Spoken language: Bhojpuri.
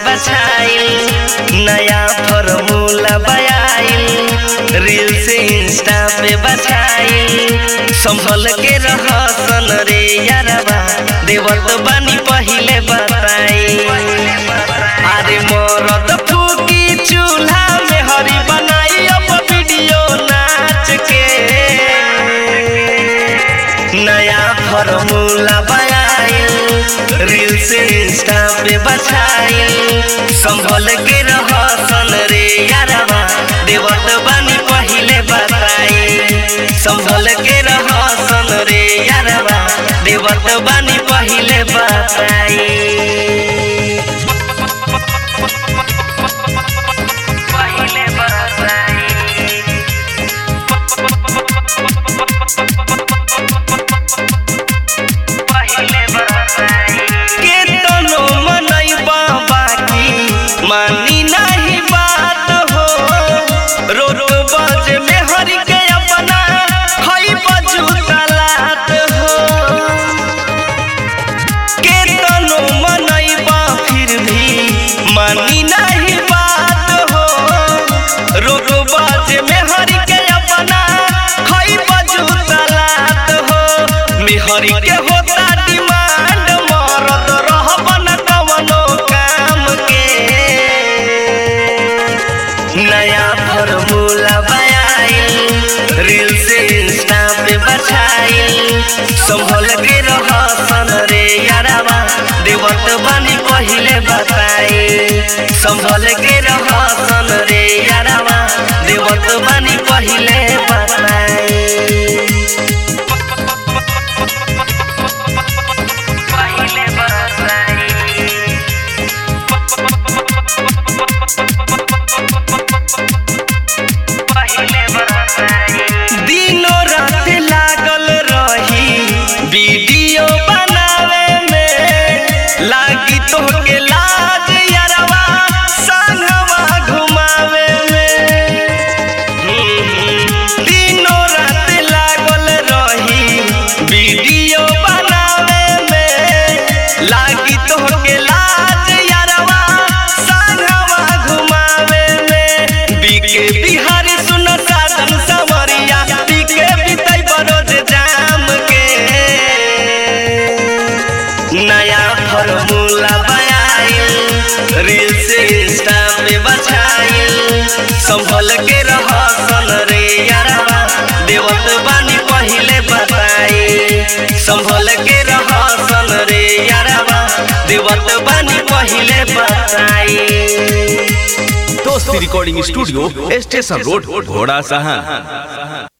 बछाइल नया फॉर्मूला बयाइल रील से इंस्टा पे बछाइल संभल के रहसन रे यारबा देवत बानी पहिले बताई अरे मरद फूकी चूल्हा में हरी बनाई अब वीडियो नाच के नया फॉर्मूला बयाइल रील से इंस्टा पे बछाइल संभल के रहसन रे यारबा देवत बानी पहिले बताई संभल के रहसन रे यारबा देवत बानी पहिले बताई पहिले बताई पहिले बताई के तनो मनैबा बाकी मानी नहीं बात हो रो रो बज में हरि के अपना हई बजू तलात हो के तनो मनैबा फिर भी मानी नहीं बात हो रो रो बज में हरि के अपना हई बजू तलात हो मेहरी के होता डिमांड मरद रहबन कवनो काम के नया फॉर्मूला बयाइल रील से इंस्टा पे बछाइल संभल के रहसन रे यारबा देवत बानी पहिले बताई संभल के रहसन रे यारबा देवत बानी पहिले बताई पहिले बताई पहिले बताई दिनो रात लागल रही वीडियो बनावे में लागी तोहके लाज यारवा संगवा घुमावे में दिनो रात लागल रही वीडियो बनावे में लागी तोहके लाज यारवा संगवा घुमावे में बीके बिहारी सुन साधन समरिया बीके बितई बरोज जाम के नया फॉर्मूला बयाइल रील से इंस्टा पे बछाइल संभल के रहसन रे यारबा देवत बानी पहिले बताई संभल के रहसन रे यारबा देवत बानी पहिले बताई दोस्ती रिकॉर्डिंग स्टूडियो स्टेशन रोड घोड़ा सहन